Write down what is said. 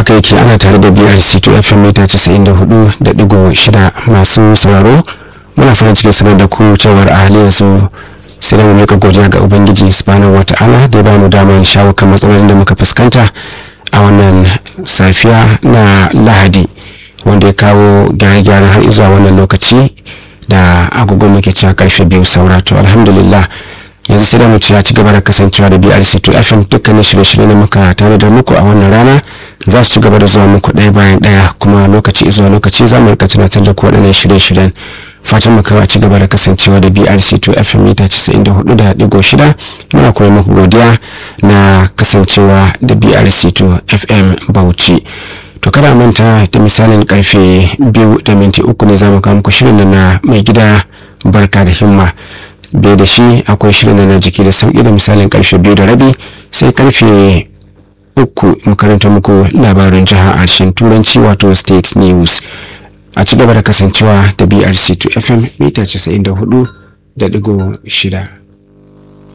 haka yake ana tare da brc to fm mita 94.6 masu sauraro muna farin cikin sanar da ku cewar a halin yanzu sai da mu mika godiya ga ubangiji subhanahu wata'ala da ya bamu damar shawo kan matsalolin da muka fuskanta a wannan safiya na lahadi wanda ya kawo gyare-gyaren har zuwa wannan lokaci da agogon muke cewa karfe biyu saura to alhamdulillah yanzu sai da mu ci ci gaba da kasancewa da BRC2 FM dukkanin shirye-shirye da muka tanadar muku a wannan rana za su ci gaba da zuwa muku ɗaya bayan ɗaya kuma lokaci zuwa lokaci za mu rika tunatar da ku waɗannan shirye-shiryen fatan mu kawai ci gaba da kasancewa da BRC2 FM mita 94.6 muna kuma muku godiya na kasancewa da BRC2 FM Bauchi to kada manta da misalin karfe biyu da minti uku ne za mu kawo muku shirin na mai gida barka da himma bai da shi akwai shirin na jiki da sauki da misalin karfe biyu da rabi sai karfe uku makaranta muku labarin jiha a harshen turanci wato state news a ci gaba da kasancewa da brc 2 fm mita 94 da digo shida